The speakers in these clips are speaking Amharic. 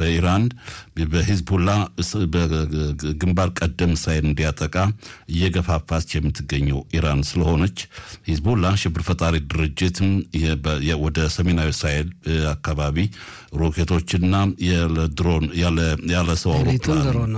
በኢራን በሂዝቡላ በግንባር ቀደም እስራኤል እንዲያጠቃ እየገፋፋች የምትገኘው ኢራን ስለሆነች ሂዝቡላ ሽብር ፈጣሪ ድርጅትም ወደ ሰሜናዊ እስራኤል አካባቢ ሮኬቶችና ድሮን ያለ ሰው አውሮፕላን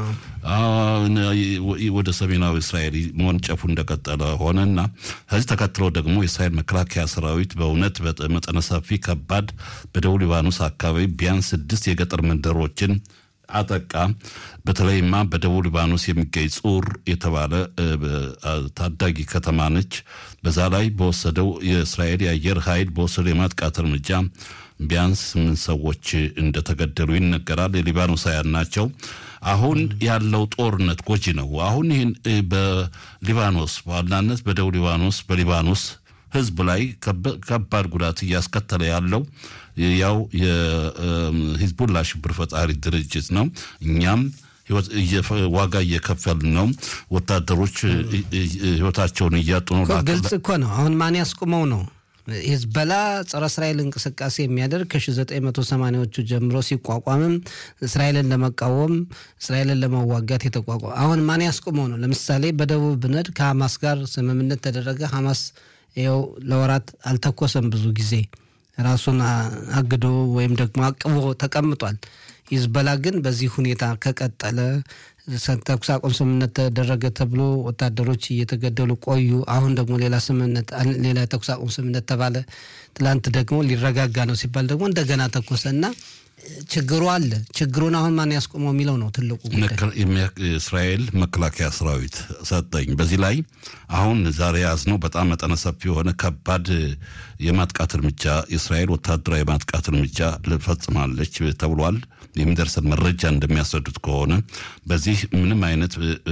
ወደ ሰሜናዊ እስራኤል መወንጨፉ እንደቀጠለ ሆነና ከዚህ ተከትሎ ደግሞ የእስራኤል መከላከያ ሰራዊት በእውነት መጠነ ሰፊ ከባድ በደቡብ ሊባኖስ አካባቢ ቢያንስ ስድስት የገጠር መንደሮችን አጠቃ። በተለይማ በደቡብ ሊባኖስ የሚገኝ ጹር የተባለ ታዳጊ ከተማ ነች። በዛ ላይ በወሰደው የእስራኤል የአየር ኃይል በወሰደው የማጥቃት እርምጃ ቢያንስ ስምንት ሰዎች እንደተገደሉ ይነገራል። የሊባኖሳውያን ናቸው። አሁን ያለው ጦርነት ጎጂ ነው። አሁን ይህን በሊባኖስ በዋናነት በደቡብ ሊባኖስ በሊባኖስ ሕዝብ ላይ ከባድ ጉዳት እያስከተለ ያለው ያው የሂዝቡላ ሽብር ፈጣሪ ድርጅት ነው። እኛም ዋጋ እየከፈልን ነው። ወታደሮች ህይወታቸውን እያጡ ነው። ግልጽ እኮ ነው። አሁን ማን ያስቁመው ነው? ሂዝበላ ጸረ እስራኤል እንቅስቃሴ የሚያደርግ ከ1980ዎቹ ጀምሮ ሲቋቋምም እስራኤልን ለመቃወም እስራኤልን ለመዋጋት የተቋቋመ አሁን ማን ያስቆመው ነው? ለምሳሌ በደቡብ ብነድ ከሐማስ ጋር ስምምነት ተደረገ። ሐማስ ይኸው ለወራት አልተኮሰም። ብዙ ጊዜ ራሱን አግዶ ወይም ደግሞ አቅቦ ተቀምጧል። ሂዝበላ ግን በዚህ ሁኔታ ከቀጠለ ተኩስ አቁም ስምምነት ተደረገ ተብሎ ወታደሮች እየተገደሉ ቆዩ። አሁን ደግሞ ሌላ ስምምነት ሌላ የተኩስ አቁም ስምምነት ተባለ። ትላንት ደግሞ ሊረጋጋ ነው ሲባል ደግሞ እንደገና ተኮሰ እና ችግሩ አለ። ችግሩን አሁን ማን ያስቆመው የሚለው ነው ትልቁ እስራኤል መከላከያ ሰራዊት ሰጠኝ። በዚህ ላይ አሁን ዛሬ ያዝነው በጣም መጠነ ሰፊ የሆነ ከባድ የማጥቃት እርምጃ የእስራኤል ወታደራዊ የማጥቃት እርምጃ ልፈጽማለች ተብሏል። የሚደርሰን መረጃ እንደሚያስረዱት ከሆነ በዚህ ምንም አይነት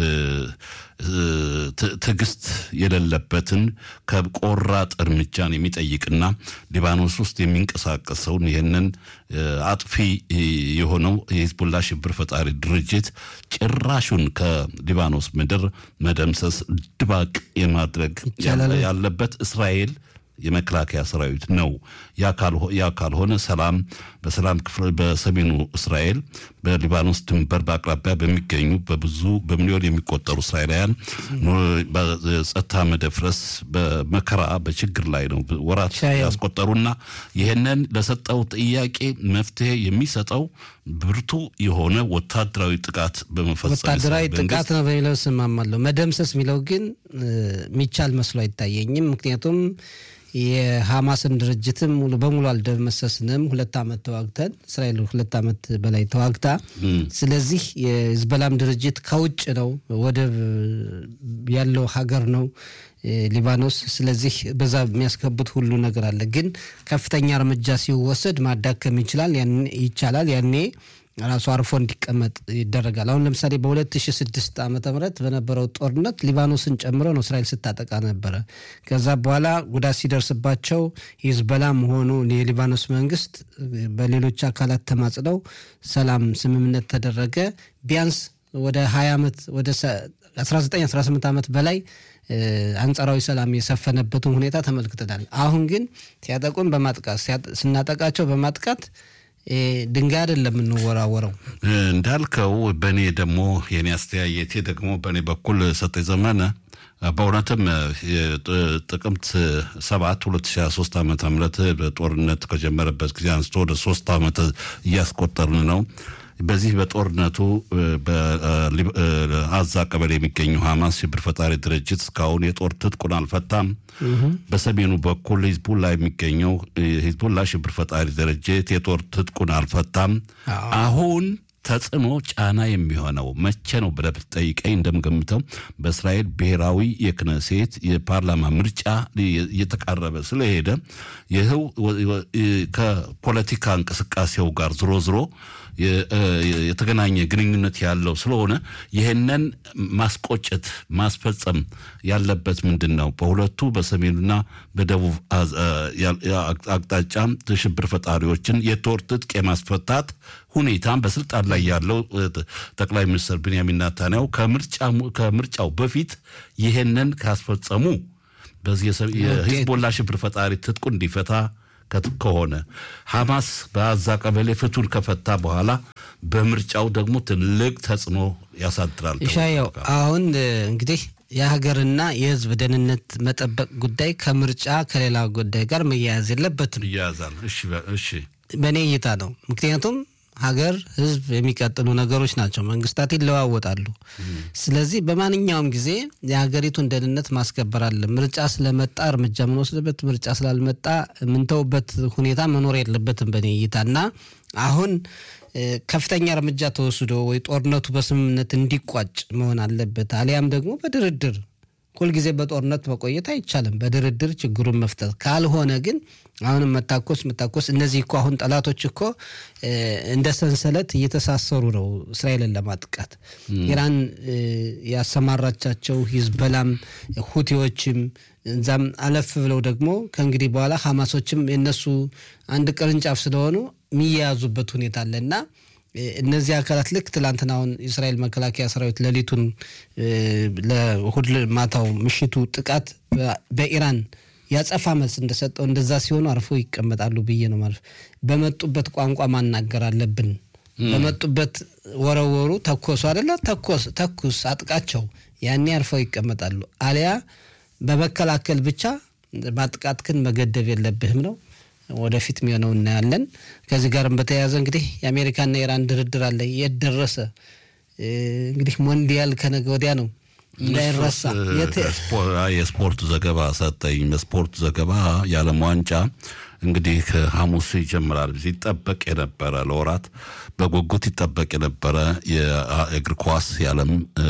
ትዕግስት የሌለበትን ከቆራጥ እርምጃን የሚጠይቅና ሊባኖስ ውስጥ የሚንቀሳቀሰውን ይህንን አጥፊ የሆነው የሂዝቡላ ሽብር ፈጣሪ ድርጅት ጭራሹን ከሊባኖስ ምድር መደምሰስ ድባቅ የማድረግ ያለበት እስራኤል የመከላከያ ሰራዊት ነው። ያ ካልሆነ ሰላም በሰላም ክፍል በሰሜኑ እስራኤል በሊባኖስ ድንበር በአቅራቢያ በሚገኙ በብዙ በሚሊዮን የሚቆጠሩ እስራኤላውያን በጸጥታ መደፍረስ በመከራ በችግር ላይ ነው ወራት ያስቆጠሩና ይህንን ለሰጠው ጥያቄ መፍትሄ የሚሰጠው ብርቱ የሆነ ወታደራዊ ጥቃት በመፈጸም ወታደራዊ ጥቃት ነው በሚለው ስማማለሁ። መደምሰስ የሚለው ግን የሚቻል መስሎ አይታየኝም። ምክንያቱም የሐማስን ድርጅትም ሙሉ በሙሉ አልደመሰስንም። ሁለት ዓመት ተዋግተን እስራኤል ሁለት ዓመት በላይ ተዋግታ፣ ስለዚህ የህዝበላም ድርጅት ከውጭ ነው፣ ወደብ ያለው ሀገር ነው ሊባኖስ። ስለዚህ በዛ የሚያስከቡት ሁሉ ነገር አለ። ግን ከፍተኛ እርምጃ ሲወሰድ ማዳከም ይችላል ይቻላል ያኔ ራሱ አርፎ እንዲቀመጥ ይደረጋል። አሁን ለምሳሌ በ2006 ዓ ም በነበረው ጦርነት ሊባኖስን ጨምሮ ነው እስራኤል ስታጠቃ ነበረ። ከዛ በኋላ ጉዳት ሲደርስባቸው ሂዝቦላ መሆኑ የሊባኖስ መንግስት በሌሎች አካላት ተማጽነው ሰላም ስምምነት ተደረገ። ቢያንስ ወደ 20 ዓመት ወደ 19 18 ዓመት በላይ አንጻራዊ ሰላም የሰፈነበትን ሁኔታ ተመልክተናል። አሁን ግን ሲያጠቁን በማጥቃት ስናጠቃቸው በማጥቃት ድንጋይ አይደለም የምንወራወረው። እንዳልከው በእኔ ደግሞ የኔ አስተያየቴ ደግሞ በእኔ በኩል ሰጠኝ ዘመነ በእውነትም ጥቅምት ሰባት 2023 ዓመተ ምህረት በጦርነት ከጀመረበት ጊዜ አንስቶ ወደ ሶስት ዓመት እያስቆጠርን ነው። በዚህ በጦርነቱ በአዛ ቀበሌ የሚገኘው ሐማስ ሽብር ፈጣሪ ድርጅት እስካሁን የጦር ትጥቁን አልፈታም። በሰሜኑ በኩል ሂዝቡላ የሚገኘው ሂዝቡላ ሽብር ፈጣሪ ድርጅት የጦር ትጥቁን አልፈታም። አሁን ተጽዕኖ ጫና የሚሆነው መቼ ነው ብለህ ብትጠይቀኝ እንደምገምተው በእስራኤል ብሔራዊ የክነሴት የፓርላማ ምርጫ እየተቃረበ ስለሄደ ይህው ከፖለቲካ እንቅስቃሴው ጋር ዝሮ ዝሮ የተገናኘ ግንኙነት ያለው ስለሆነ ይህንን ማስቆጨት ማስፈጸም ያለበት ምንድን ነው? በሁለቱ በሰሜኑና በደቡብ አቅጣጫ ሽብር ፈጣሪዎችን የጦር ትጥቅ የማስፈታት ሁኔታም በስልጣን ላይ ያለው ጠቅላይ ሚኒስትር ብንያሚን ናታንያሁ ከምርጫው በፊት ይህንን ካስፈጸሙ በዚህ የሂዝቦላ ሽብር ፈጣሪ ትጥቁ እንዲፈታ ከሆነ ሐማስ በአዛ ቀበሌ ፍቱን ከፈታ በኋላ በምርጫው ደግሞ ትልቅ ተጽዕኖ ያሳድራል። ይሻየው አሁን እንግዲህ የሀገርና የሕዝብ ደህንነት መጠበቅ ጉዳይ ከምርጫ ከሌላ ጉዳይ ጋር መያያዝ የለበትም። ይያያዛል። እሺ እሺ፣ በእኔ እይታ ነው። ምክንያቱም ሀገር፣ ሕዝብ የሚቀጥሉ ነገሮች ናቸው። መንግስታት ይለዋወጣሉ። ስለዚህ በማንኛውም ጊዜ የሀገሪቱን ደህንነት ማስከበር አለ። ምርጫ ስለመጣ እርምጃ የምንወስድበት፣ ምርጫ ስላልመጣ የምንተውበት ሁኔታ መኖር የለበትም በእኔ እይታ እና አሁን ከፍተኛ እርምጃ ተወስዶ ወይ ጦርነቱ በስምምነት እንዲቋጭ መሆን አለበት። አሊያም ደግሞ በድርድር ሁልጊዜ በጦርነት መቆየት አይቻልም። በድርድር ችግሩን መፍታት ካልሆነ ግን አሁንም መታኮስ መታኮስ እነዚህ እኮ አሁን ጠላቶች እኮ እንደ ሰንሰለት እየተሳሰሩ ነው እስራኤልን ለማጥቃት ኢራን ያሰማራቻቸው ሂዝበላም ሁቲዎችም እዛም አለፍ ብለው ደግሞ ከእንግዲህ በኋላ ሐማሶችም የነሱ አንድ ቅርንጫፍ ስለሆኑ የሚያያዙበት ሁኔታ አለ እና እነዚህ አካላት ልክ ትላንትና አሁን የእስራኤል መከላከያ ሰራዊት ሌሊቱን ለእሁድ ማታው ምሽቱ ጥቃት በኢራን ያጸፋ መልስ እንደሰጠው እንደዛ ሲሆኑ አርፎ ይቀመጣሉ ብዬ ነው ማለት። በመጡበት ቋንቋ ማናገር አለብን። በመጡበት ወረወሩ፣ ተኮሱ አይደለ? ተኮስ ተኩስ፣ አጥቃቸው። ያኔ አርፈው ይቀመጣሉ። አሊያ በመከላከል ብቻ ማጥቃትክን መገደብ የለብህም ነው። ወደፊት የሚሆነው እናያለን። ከዚህ ጋርም በተያያዘ እንግዲህ የአሜሪካና የኢራን ድርድር አለ። የት ደረሰ? እንግዲህ ሞንዲያል ከነገ ወዲያ ነው እንዳይረሳ። የስፖርት ዘገባ ሰጠኝ። በስፖርት ዘገባ የዓለም ዋንጫ እንግዲህ ከሐሙስ ይጀምራል። ሲጠበቅ የነበረ ለወራት በጉጉት ይጠበቅ የነበረ የእግር ኳስ የዓለም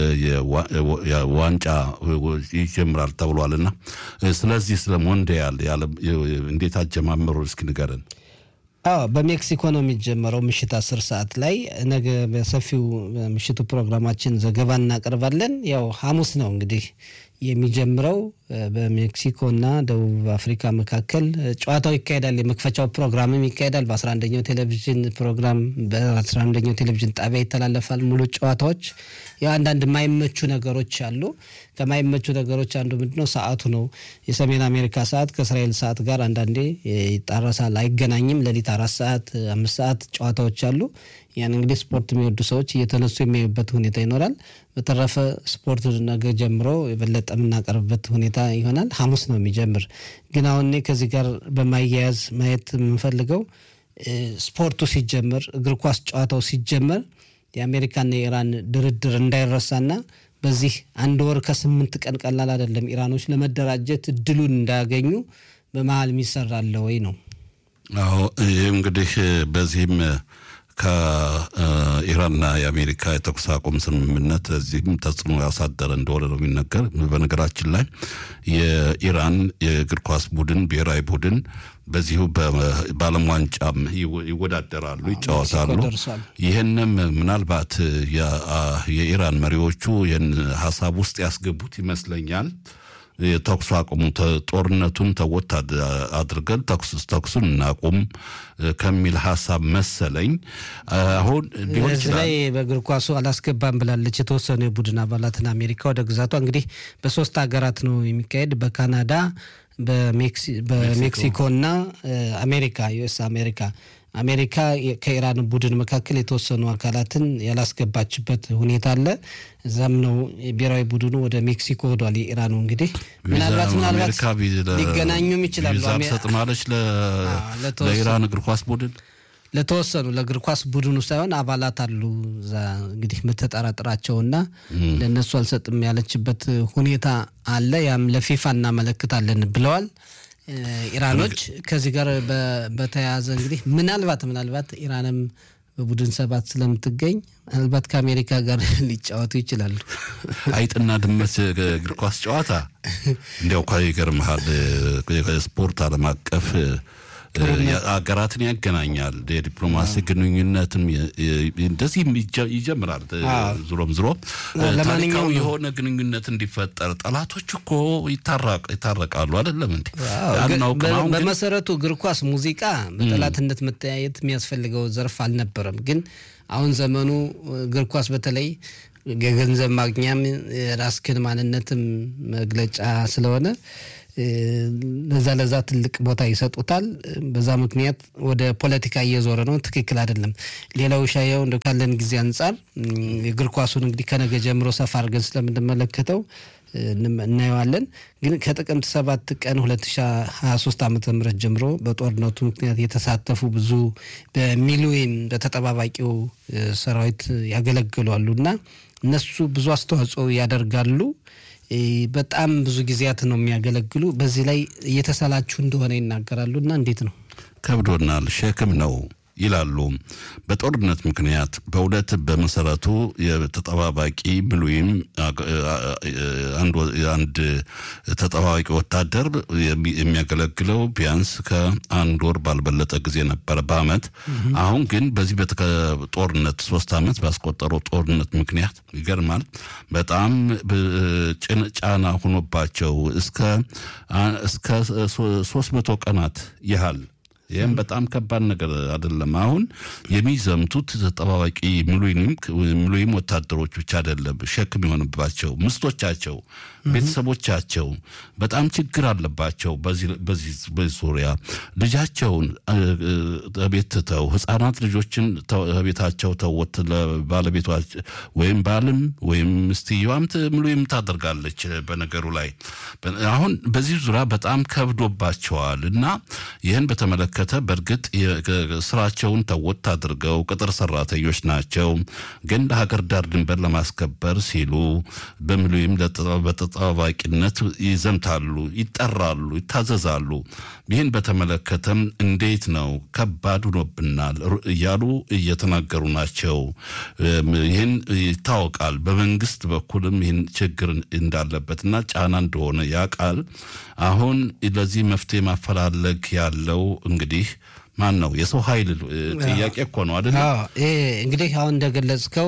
ዋንጫ ይጀምራል ተብሏልና ስለዚህ ስለ ሞንዲያል እንዴት አጀማመሩ እስኪ ንገረን። አዎ በሜክሲኮ ነው የሚጀመረው ምሽት አስር ሰዓት ላይ ነገ በሰፊው ምሽቱ ፕሮግራማችን ዘገባ እናቀርባለን። ያው ሐሙስ ነው እንግዲህ የሚጀምረው በሜክሲኮና ደቡብ አፍሪካ መካከል ጨዋታው ይካሄዳል። የመክፈቻው ፕሮግራምም ይካሄዳል። በ11ኛው ቴሌቪዥን ፕሮግራም በ11ኛው ቴሌቪዥን ጣቢያ ይተላለፋል። ሙሉ ጨዋታዎች ያው አንዳንድ የማይመቹ ነገሮች አሉ። ከማይመቹ ነገሮች አንዱ ምንድነው? ሰዓቱ ነው። የሰሜን አሜሪካ ሰዓት ከእስራኤል ሰዓት ጋር አንዳንዴ ይጣረሳል፣ አይገናኝም። ሌሊት አራት ሰዓት አምስት ሰዓት ጨዋታዎች አሉ። ያን እንግዲህ ስፖርት የሚወዱ ሰዎች እየተነሱ የሚያዩበት ሁኔታ ይኖራል። በተረፈ ስፖርት ነገ ጀምሮ የበለጠ የምናቀርብበት ሁኔታ ይሆናል። ሐሙስ ነው የሚጀምር። ግን አሁን እኔ ከዚህ ጋር በማያያዝ ማየት የምንፈልገው ስፖርቱ ሲጀመር፣ እግር ኳስ ጨዋታው ሲጀመር የአሜሪካና የኢራን ድርድር እንዳይረሳና በዚህ አንድ ወር ከስምንት ቀን ቀላል አይደለም። ኢራኖች ለመደራጀት እድሉን እንዳያገኙ በመሀል የሚሰራለ ወይ ነው። አዎ ይህ እንግዲህ በዚህም ከኢራንና የአሜሪካ የተኩስ አቁም ስምምነት እዚህም ተጽዕኖ ያሳደረ እንደሆነ ነው የሚነገር። በነገራችን ላይ የኢራን የእግር ኳስ ቡድን ብሔራዊ ቡድን በዚሁ በዓለም ዋንጫም ይወዳደራሉ፣ ይጫወታሉ። ይህንም ምናልባት የኢራን መሪዎቹ ይህን ሀሳብ ውስጥ ያስገቡት ይመስለኛል። የተኩስ አቁሙ ጦርነቱን ተወት አድርገን ተኩሱን እናቁም ከሚል ሀሳብ መሰለኝ። አሁን ሊሆን እዚህ ላይ በእግር ኳሱ አላስገባም ብላለች። የተወሰኑ የቡድን አባላትን አሜሪካ ወደ ግዛቷ እንግዲህ በሶስት ሀገራት ነው የሚካሄድ በካናዳ በሜክሲኮ እና አሜሪካ ዩኤስ አሜሪካ አሜሪካ ከኢራን ቡድን መካከል የተወሰኑ አካላትን ያላስገባችበት ሁኔታ አለ። እዛም ነው ብሔራዊ ቡድኑ ወደ ሜክሲኮ ሄዷል። የኢራኑ እንግዲህ ምናልባት ምናልባት ሊገናኙም ይችላሉ። ሰጥማለች ለኢራን እግር ኳስ ቡድን ለተወሰኑ ለእግር ኳስ ቡድኑ ሳይሆን አባላት አሉ እዛ እንግዲህ የምትጠራጥራቸውና ለእነሱ አልሰጥም ያለችበት ሁኔታ አለ። ያም ለፊፋ እናመለክታለን ብለዋል ኢራኖች። ከዚህ ጋር በተያያዘ እንግዲህ ምናልባት ምናልባት ኢራንም በቡድን ሰባት ስለምትገኝ ምናልባት ከአሜሪካ ጋር ሊጫወቱ ይችላሉ። አይጥና ድመት እግር ኳስ ጨዋታ እንዲያው እኳ ይገርምሃል። ስፖርት ዓለም አቀፍ ሀገራትን ያገናኛል። የዲፕሎማሲ ግንኙነትም እንደዚህ ይጀምራል። ዝሮም ዝሮ ታሪካዊ የሆነ ግንኙነት እንዲፈጠር ጠላቶች እኮ ይታረቃሉ። አይደለም እንዲ በመሰረቱ እግር ኳስ፣ ሙዚቃ በጠላትነት መተያየት የሚያስፈልገው ዘርፍ አልነበረም። ግን አሁን ዘመኑ እግር ኳስ በተለይ የገንዘብ ማግኛም የራስክን ማንነትም መግለጫ ስለሆነ ለዛ ለዛ ትልቅ ቦታ ይሰጡታል። በዛ ምክንያት ወደ ፖለቲካ እየዞረ ነው። ትክክል አይደለም። ሌላው ሻየው እንደ ካለን ጊዜ አንጻር እግር ኳሱን እንግዲህ ከነገ ጀምሮ ሰፋ አድርገን ስለምንመለከተው እናየዋለን። ግን ከጥቅምት ሰባት ቀን 2023 ዓ ም ጀምሮ በጦርነቱ ምክንያት የተሳተፉ ብዙ በሚሊዮን በተጠባባቂው ሰራዊት ያገለግሉ አሉ እና እነሱ ብዙ አስተዋጽኦ ያደርጋሉ። በጣም ብዙ ጊዜያት ነው የሚያገለግሉ። በዚህ ላይ እየተሰላችሁ እንደሆነ ይናገራሉ። እና እንዴት ነው? ከብዶናል፣ ሸክም ነው ይላሉ። በጦርነት ምክንያት በእውነት በመሰረቱ የተጠባባቂ ምሉይም አንድ ተጠባባቂ ወታደር የሚያገለግለው ቢያንስ ከአንድ ወር ባልበለጠ ጊዜ ነበረ በአመት። አሁን ግን በዚህ ጦርነት ሶስት አመት ባስቆጠረው ጦርነት ምክንያት ይገርማል፣ በጣም ጫና ሆኖባቸው እስከ ሶስት መቶ ቀናት ያህል ይህም በጣም ከባድ ነገር አይደለም። አሁን የሚዘምቱት ተጠባባቂ ምሉይም ወታደሮች ብቻ አይደለም ሸክም የሆንባቸው ምስቶቻቸው፣ ቤተሰቦቻቸው በጣም ችግር አለባቸው። በዚህ ዙሪያ ልጃቸውን ቤት ትተው ህጻናት ልጆችን ቤታቸው ተወት ለባለቤቷ ወይም ባልም ወይም ምስትየዋም ምሉይም ታደርጋለች በነገሩ ላይ አሁን በዚህ ዙሪያ በጣም ከብዶባቸዋል እና ይህን በተመለከተ በእርግጥ ስራቸውን ተወት አድርገው ቅጥር ሰራተኞች ናቸው። ግን ለሀገር ዳር ድንበር ለማስከበር ሲሉ በምሉይም በተጠባባቂነት ይዘምታሉ፣ ይጠራሉ፣ ይታዘዛሉ። ይህን በተመለከተም እንዴት ነው ከባድ ሆኖብናል እያሉ እየተናገሩ ናቸው። ይህን ይታወቃል። በመንግስት በኩልም ይህን ችግር እንዳለበትና ጫና እንደሆነ ያውቃል። አሁን ለዚህ መፍትሄ ማፈላለግ ያለው እንግዲህ ማን ነው? የሰው ኃይል ጥያቄ እኮ ነው አይደል? እንግዲህ አሁን እንደገለጽከው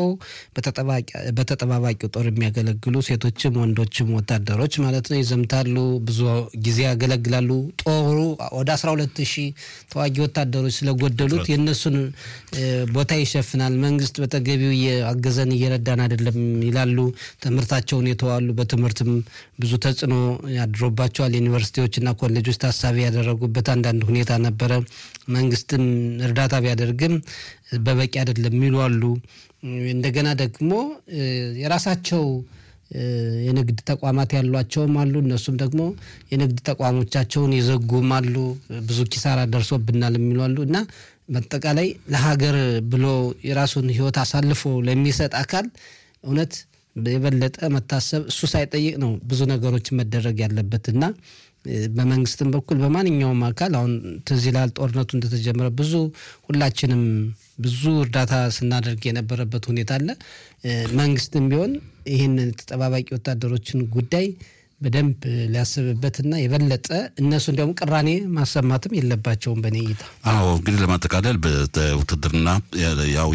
በተጠባባቂው ጦር የሚያገለግሉ ሴቶችም ወንዶችም ወታደሮች ማለት ነው ይዘምታሉ፣ ብዙ ጊዜ ያገለግላሉ። ጦሩ ወደ 12 ሺህ ተዋጊ ወታደሮች ስለጎደሉት የእነሱን ቦታ ይሸፍናል። መንግስት በተገቢው አገዘን እየረዳን አይደለም ይላሉ። ትምህርታቸውን የተዋሉ በትምህርትም ብዙ ተጽዕኖ ያድሮባቸዋል። ዩኒቨርሲቲዎችና ኮሌጆች ታሳቢ ያደረጉበት አንዳንድ ሁኔታ ነበረ። መንግስትም እርዳታ ቢያደርግም በበቂ አይደለም የሚሉ አሉ። እንደገና ደግሞ የራሳቸው የንግድ ተቋማት ያሏቸውም አሉ። እነሱም ደግሞ የንግድ ተቋሞቻቸውን የዘጉም አሉ። ብዙ ኪሳራ ደርሶብናል የሚሉ አሉ እና በአጠቃላይ ለሀገር ብሎ የራሱን ሕይወት አሳልፎ ለሚሰጥ አካል እውነት የበለጠ መታሰብ እሱ ሳይጠይቅ ነው ብዙ ነገሮች መደረግ ያለበት እና በመንግስትም በኩል በማንኛውም አካል አሁን ትዝ ይላል ጦርነቱ እንደተጀመረ ብዙ ሁላችንም ብዙ እርዳታ ስናደርግ የነበረበት ሁኔታ አለ። መንግስትም ቢሆን ይህን ተጠባባቂ ወታደሮችን ጉዳይ በደንብ ሊያስብበትና የበለጠ እነሱ እንዲያውም ቅራኔ ማሰማትም የለባቸውም በእኔ እይታ። አዎ እንግዲህ ለማጠቃለል በውትድርና ያው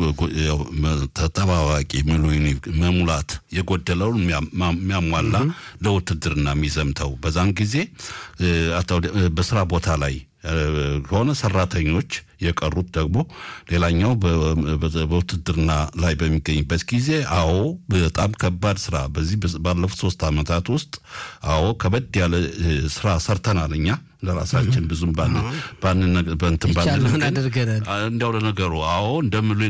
ተጠባባቂ ምሉኝ መሙላት የጎደለውን የሚያሟላ ለውትድርና የሚዘምተው በዛን ጊዜ በስራ ቦታ ላይ ከሆነ ሰራተኞች የቀሩት ደግሞ ሌላኛው በውትድርና ላይ በሚገኝበት ጊዜ አዎ በጣም ከባድ ስራ በዚህ ባለፉት ሶስት ዓመታት ውስጥ አዎ ከበድ ያለ ስራ ሰርተናል እኛ ለራሳችን ብዙም በንትን እንዲያው ለነገሩ አዎ እንደምሉ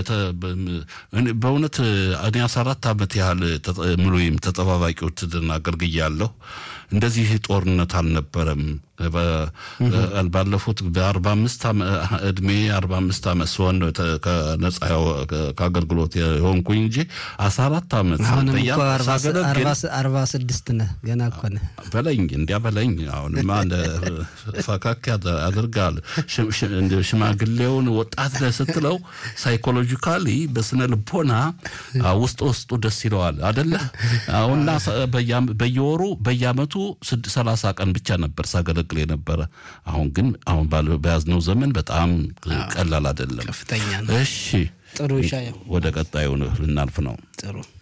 በእውነት እኔ አስራ አራት ዓመት ያህል ምሉይም ተጠባባቂ ውትድርና አገልግያለሁ። እንደዚህ ጦርነት አልነበረም። ባለፉት በአርባ አምስት እድሜ አርባ አምስት ዓመት ሲሆን ከነጻ ከአገልግሎት የሆንኩኝ እንጂ አስራ አራት ዓመት አርባ ስድስት ነህ ገና እኮ ነህ በለኝ እንዲያ በለኝ። አሁንማ ፈካክ ያደርጋል። ሽማግሌውን ወጣት ነህ ስትለው ሳይኮሎጂካሊ በስነ ልቦና ውስጥ ውስጡ ደስ ይለዋል አደለ? አሁንና በየወሩ በየአመቱ ሰላሳ ቀን ብቻ ነበር ሳገለግል የነበረ። አሁን ግን አሁን በያዝነው ዘመን በጣም ቀላል አይደለም። ከፍተኛ ነው። እሺ ጥሩ ይሻየው ወደ ቀጣዩ ልናልፍ ነው። ጥሩ